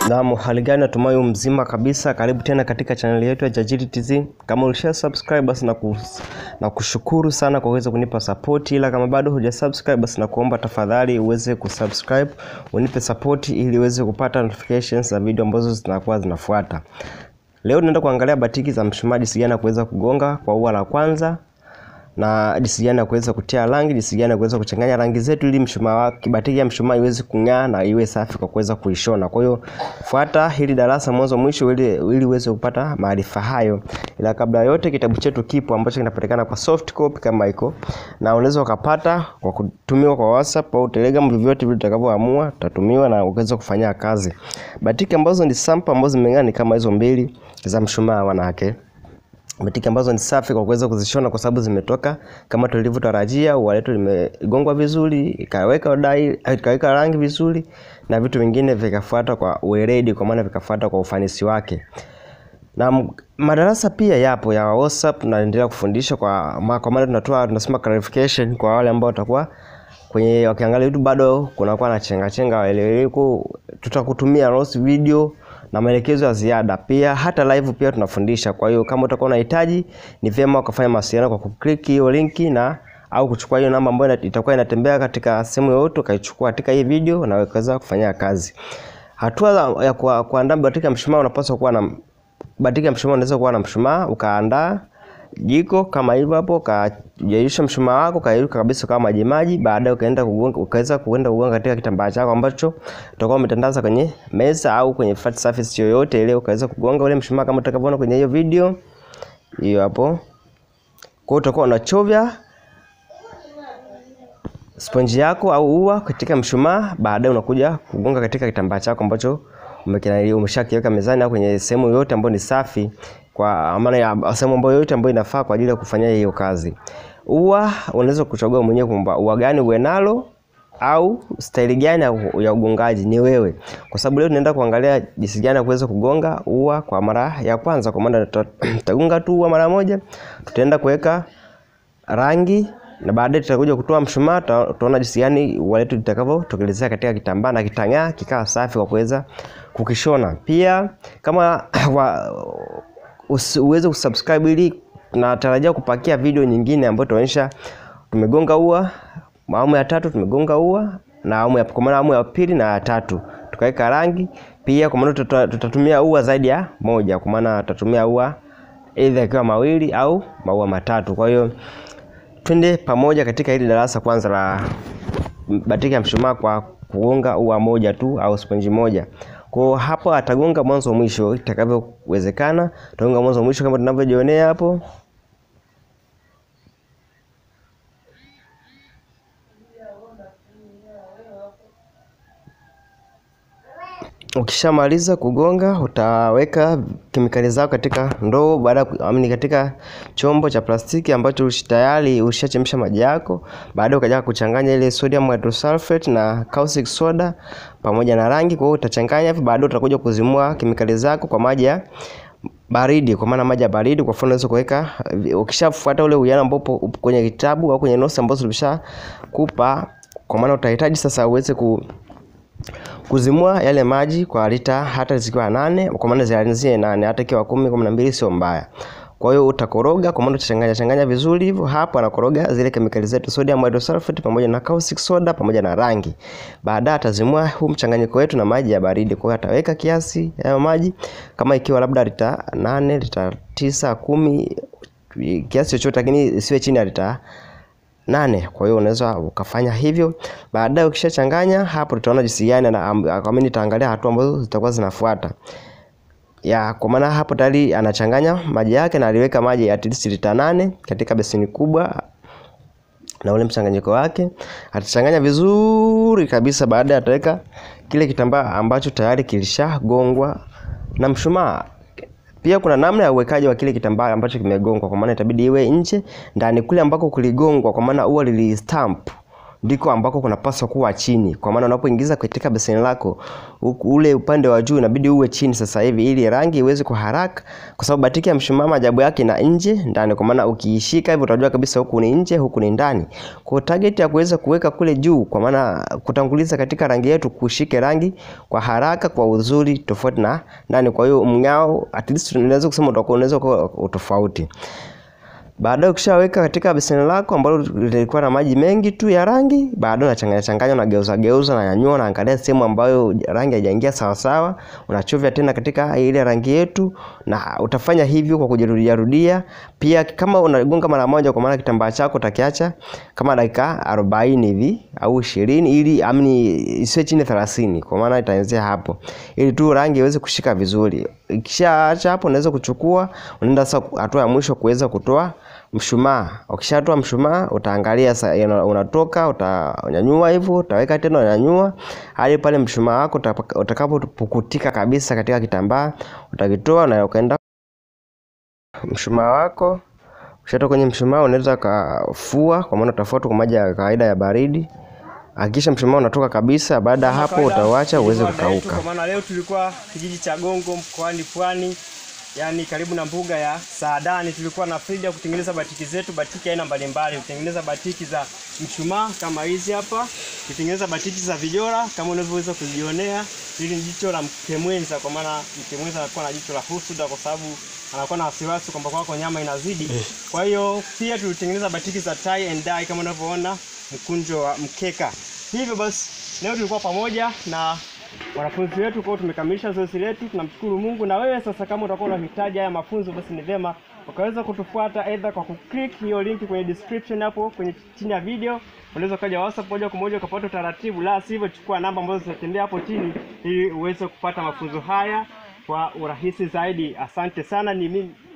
Naam, hali gani? Natumai mzima kabisa. Karibu tena katika chaneli yetu ya Jajili TZ. Kama ulisha subscribe basi na, kus, na kushukuru sana kwa kuweza kunipa support, ila kama bado huja subscribe basi na kuomba tafadhali uweze kusubscribe, unipe support ili uweze kupata notifications za video ambazo zinakuwa zinafuata. Leo tunaenda kuangalia batiki za mshumaa, jinsi gani ya kuweza kugonga kwa ua la kwanza na jinsi gani ya kuweza kutia rangi, jinsi gani ya kuweza kuchanganya rangi zetu ili mshumaa wake batiki ya mshumaa iweze kung'aa na iwe safi kwa kuweza kuishona. Kwa hiyo fuata hili darasa mwanzo mwisho ili ili uweze kupata maarifa hayo. Ila kabla yote, kitabu chetu kipo ambacho kinapatikana kwa soft copy kama iko, na unaweza ukapata kwa kutumiwa kwa WhatsApp au Telegram, vyovyote vile utakavyoamua utatumiwa na ukaweza kufanyia kazi. Batiki ambazo ni sample ambazo zimeng'aa ni kama hizo mbili za mshumaa wanawake batiki ambazo ni safi kwa kuweza kuzishona kwa sababu zimetoka kama tulivyotarajia. Ua letu limegongwa vizuri, ikaweka dai, ikaweka rangi vizuri na vitu vingine vikafuata kwa weledi, kwa maana vikafuata kwa ufanisi wake. Na madarasa pia yapo ya WhatsApp, tunaendelea kufundisha kwa ma, kwa maana tunatoa tunasema clarification kwa wale ambao watakuwa kwenye wakiangalia YouTube bado kunakuwa na chenga chenga waeleweko, tutakutumia notes video na maelekezo ya ziada pia, hata live pia tunafundisha. Kwa hiyo kama utakuwa unahitaji, ni vyema ukafanya mawasiliano kwa kuklik hiyo linki na au kuchukua hiyo namba ambayo itakuwa inatembea katika sehemu yoyote, ukaichukua katika hii video na ukaweza kufanyia kazi. Hatua ya kuandaa batiki ya mshumaa, unapaswa kuwa na batiki ya mshumaa, unaweza kuwa na mshumaa ukaandaa jiko kama hivyo hapo, ukajeyusha mshumaa wako ukayeyuka kabisa kama maji maji. Baadaye ukaenda kugonga, ukaweza kuenda kugonga katika kitambaa chako ambacho utakuwa umetandaza kwenye meza au kwenye flat surface yoyote ile, ukaweza kugonga ule mshumaa kama utakavyoona kwenye hiyo video hiyo hapo. Kwa hiyo utakuwa unachovya sponji yako au ua katika mshumaa, baadaye unakuja kugonga katika kitambaa chako ambacho umeshakiweka mezani au kwenye sehemu yoyote ambayo ni safi kwa maana ya sehemu ambayo yote ambayo inafaa kwa ajili ya kufanyia hiyo kazi. Ua unaweza kuchagua mwenyewe kwamba ua gani uwe nalo au staili gani ya ugongaji ni wewe, kwa sababu leo tunaenda kuangalia jinsi gani ya kuweza kugonga ua kwa mara ya kwanza. Kwa maana tutagonga tu ua mara moja, tutaenda kuweka rangi na baadaye tutakuja kutoa mshumaa, tutaona jinsi gani ua letu litakavyotokelezea katika kitambaa na kitang'aa kikawa safi kwa kuweza kukishona. Pia kama wa, uweze kusubscribe ili natarajia kupakia video nyingine ambayo tunaonyesha tumegonga ua awamu ya tatu, tumegonga ua na awamu ya kwa maana awamu ya pili na ya tatu tukaweka rangi pia, kwa maana tutatumia ua zaidi ya moja, kwa maana tutatumia ua aidha ikiwa mawili au maua matatu. Kwa hiyo twende pamoja katika hili darasa kwanza la batiki ya mshumaa kwa kugonga ua moja tu au sponji moja. Kwa hapo atagonga mwanzo mwisho itakavyowezekana, atagonga mwanzo mwisho kama tunavyojionea hapo. Ukishamaliza kugonga utaweka kemikali zako katika ndoo, baada amini, katika chombo cha plastiki ambacho tayari ushachemsha maji yako. Baadaye ukaja kuchanganya ile sodium hydrosulfate na caustic soda pamoja na rangi. Kwa hiyo utachanganya hivi, baadaye utakuja kuzimua kemikali zako kwa maji ya baridi, kwa maana maji ya baridi. Kwa mfano unaweza kuweka, ukishafuata ule uwiano ambao upo kwenye kitabu au kwenye notes ambazo tulishakupa, kwa maana utahitaji sasa uweze ku kuzimua yale maji kwa lita hata zikiwa nane, kwa maana zianzie nane, hata ikiwa kumi, kumi na mbili sio mbaya. Kwa hiyo utakoroga, kwa maana utachanganya changanya vizuri hivyo. Hapo anakoroga zile kemikali zetu sodium hydrosulfate pamoja na caustic soda pamoja na rangi. Baadaye atazimua huu mchanganyiko wetu na maji ya baridi. Kwa hiyo ataweka kiasi ya maji kama ikiwa labda lita nane, lita tisa, kumi, kiasi chochote, lakini isiwe chini ya lita nane. Kwa hiyo unaweza ukafanya hivyo. Baadaye ukishachanganya hapo, tutaona jinsi gani na amini, nitaangalia hatua ambazo zitakuwa zinafuata ya kwa maana hapo tayari anachanganya maji yake na aliweka maji at least lita nane katika beseni kubwa na ule mchanganyiko wake atachanganya vizuri kabisa. Baadaye ataweka kile kitambaa ambacho tayari kilishagongwa na mshumaa. Pia kuna namna ya uwekaji wa kile kitambaa ambacho kimegongwa, kwa maana itabidi iwe nje ndani kule ambako kuligongwa, kwa maana ua lilistamp ndiko ambako kunapaswa kuwa chini, kwa maana unapoingiza katika beseni lako ule upande wa juu inabidi uwe chini sasa hivi, ili rangi iweze kwa haraka, kwa sababu batiki ya mshumaa maajabu yake na nje ndani, kwa maana ukiishika hivyo utajua kabisa huku ni nje, huku ni ndani. Kwa target ya kuweza kuweka kule juu, kwa maana kutanguliza katika rangi yetu, kushike rangi kwa haraka, kwa uzuri, tofauti na ndani. Kwa hiyo mng'ao, at least unaweza kusema utakuwa unaweza kuwa utofauti. Baadaye ukishaweka katika beseni lako ambalo lilikuwa na maji mengi tu ya rangi, baadaye unachanganya changanya, unageuza geuza, na nyanyua, unaangalia sehemu ambayo rangi haijaingia sawa sawa, unachovya tena katika ile rangi yetu, na utafanya hivyo kwa kujirudia rudia. Pia kama unagonga mara moja, kwa maana kitambaa chako utakiacha kama dakika 40 hivi au 20, ili amni isiwe chini 30, kwa maana itaanzia hapo, ili tu rangi iweze kushika vizuri. Ikishaacha hapo, unaweza kuchukua, unaenda sasa hatua ya mwisho kuweza kutoa mshumaa. Ukishatoa mshumaa, utaangalia sasa unatoka, utanyanyua hivyo, utaweka tena, unanyanyua hadi pale mshumaa wako utakapopukutika kabisa katika kitambaa, utakitoa na ukaenda mshumaa wako. Ukishatoka kwenye mshumaa, unaweza kafua, kwa maana utafuata kwa maji ya kawaida ya baridi. Hakikisha mshumaa unatoka kabisa. Baada ya hapo, utauacha uweze kukauka. Kwa maana leo tulikuwa kijiji cha Gongo mkoani Pwani yaani karibu na mbuga ya Saadani. Tulikuwa na frida kutengeneza batiki zetu, batiki aina mbalimbali. Kutengeneza batiki za mshumaa kama hizi hapa, kutengeneza batiki za vijora kama unavyoweza kujionea. Hili ni jicho la mkemwenza, kwa maana mkemwenza anakuwa na jicho la husuda, kwa sababu anakuwa na wasiwasi kwamba kwako nyama inazidi. Kwa hiyo pia tulitengeneza batiki za tie and dye kama unavyoona, mkunjo wa mkeka. Hivyo basi leo tulikuwa pamoja na wanafunzi wetu kwao, tumekamilisha zoezi letu, tunamshukuru Mungu. Na wewe sasa, kama utakuwa unahitaji haya mafunzo, basi ni vyema ukaweza kutufuata aidha kwa kuclick hiyo link kwenye description hapo kwenye chini ya video. Unaweza ukaja WhatsApp moja kwa moja ukapata utaratibu, la sivyo chukua namba ambazo zitatembea hapo chini ili uweze kupata mafunzo haya kwa urahisi zaidi. Asante sana, ni mimi